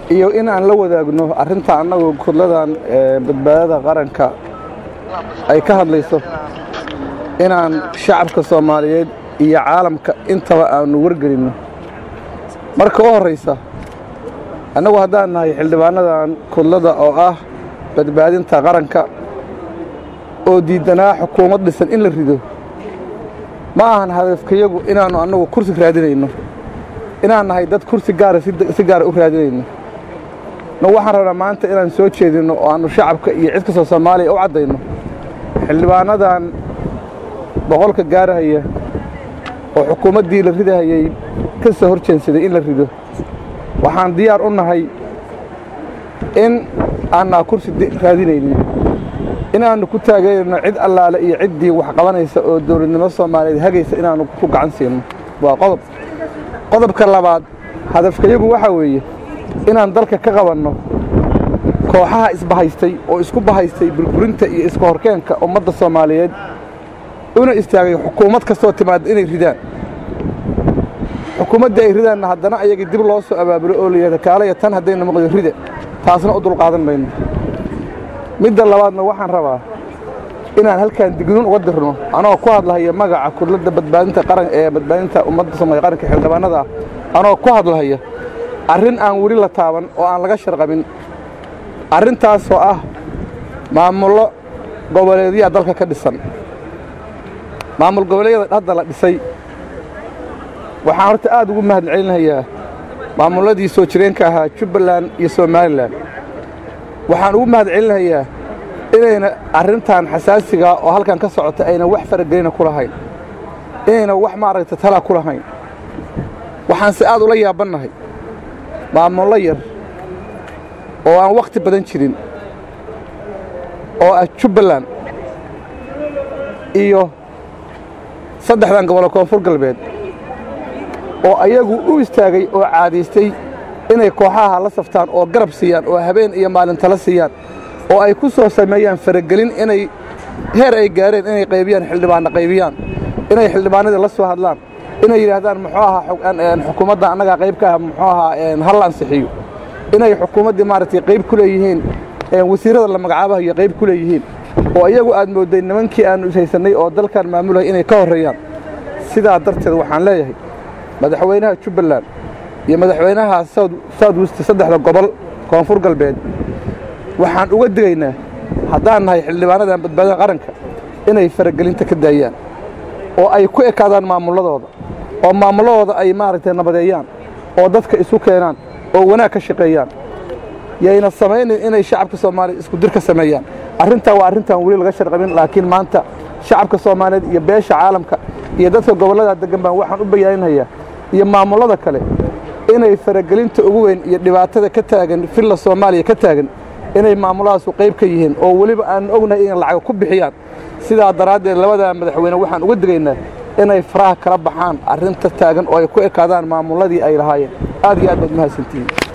iyo in aan la wadaagno arrinta annagu kudladan badbaadada qaranka ay ka hadlayso inaan shacabka soomaaliyeed iyo caalamka intaba aanu wargelinno marka u horraysa annagu haddaan nahay xildhibaanadan kudlada oo ah badbaadinta qaranka oo diiddanaa xukuumad dhisan in la rido ma ahan hadafkayagu inaannu annagu kursi raadinayno inaan nahay dad kursi gaara si gaara u raadinayno no waxaan rabnaa maanta inaan soo jeedinno oo aannu shacabka iyo cid kastoo soomaaliya u caddayno xildhibaanadan boqolka gaarahaya oo xukuumaddii la ridahayay ka soo hor jeensaday in la rido waxaan diyaar u nahay in aanaa kursi raadinaynin inaannu ku taageerayno cid allaale iyo ciddii wax qabanaysa oo dawladnimo soomaaliyeed hagaysa inaannu ku gacan siino waa qodob qodobka labaad hadafkayagu waxaa weeye inaan dalka ka qabanno kooxaha isbahaystay oo isku bahaystay burburinta iyo iska horkeenka ummadda soomaaliyeed una istaagay xukuumad kastoo timaadda inay ridaan xukuumaddii ay ridaanna haddana ayagii dib loo soo abaabulo oo layihahda kaalaya tan haddayna maqdo rida taasna u dulqaadan mayno midda labaadna waxaan rabaa inaan halkaan dignuun uga dirno anagoo ku hadlahaya magaca kudladda badbaadinta qaran ee badbaadinta ummadda soomaaliya qaranka xildhibaanada ah anagoo ku hadlahaya arrin aan weli la taaban oo aan laga sharqabin arrintaasoo ah maamullo goboleedyaa dalka ka dhisan maamul goboleedyada hadda la dhisay waxaan horta aad ugu mahad celinayaa maamulladii soo jireenka ahaa jubbaland iyo somalilan waxaan ugu mahad celinayaa inayna arrintan xasaasigaa oo halkan ka socota ayna wax faragelina ku lahayn inayna wax maaragta tala ku lahayn waxaanse aad ula yaabannahay maamullo yar oo aan wakhti badan jirin oo ah jubbaland iyo saddexdan gobolo koonfur galbeed oo ayagu u istaagay oo caadaystay inay kooxaha la saftaan oo garab siiyaan oo habeen iyo maalin tala siiyaan oo ay ku soo sameeyaan faragelin inay heer ay gaareen inay qaybiyaan xildhibaanna qaybiyaan inay xildhibaanadii la soo hadlaan inay yidhaahdaan muxuu ahaa xukuumadda annagaa qayb ka ah muxuu ahaa hal ansixiyo inay xukuumaddii maaragtay qayb ku leeyihiin wasiirrada la magacaabahayo qayb ku leeyihiin oo iyagu aad moodday nimankii aannu ishaysannay oo dalkan maamulaya inay ka horreeyaan sidaa darteed waxaan leeyahay madaxweynaha jubbaland iyo madaxweynaha south west saddexda gobol koonfur galbeed waxaan uga digaynaa haddaan nahay xildhibaanadan badbaadada qaranka inay faragelinta ka daayaan oo ay ku ekaadaan maamulladooda oo maamulladooda ay maaragtay nabadeeyaan oo dadka isu keenaan oo wanaag ka shaqeeyaan yayna samaynin inay shacabka soomaaliya isku dir ka sameeyaan arrintaa waa arrintaan weli laga sharqabin laakiin maanta shacabka soomaaliyeed iyo beesha caalamka iyo dadka gobollada deggan baan waxaan u bayaaninayaa iyo maamullada kale inay faragelinta ugu weyn iyo dhibaatada ka taagan filla soomaaliya ka taagan inay maamulladaasu qayb ka yihiin oo weliba aannu ognahay inay lacag ku bixiyaan sidaa daraaddeed labadaa madaxweyne waxaan uga digaynaa inay faraha kala baxaan arrinta taagan oo ay ku ekaadaan maamulladii ay lahaayeen aad iyo aad baad mahadsantihiin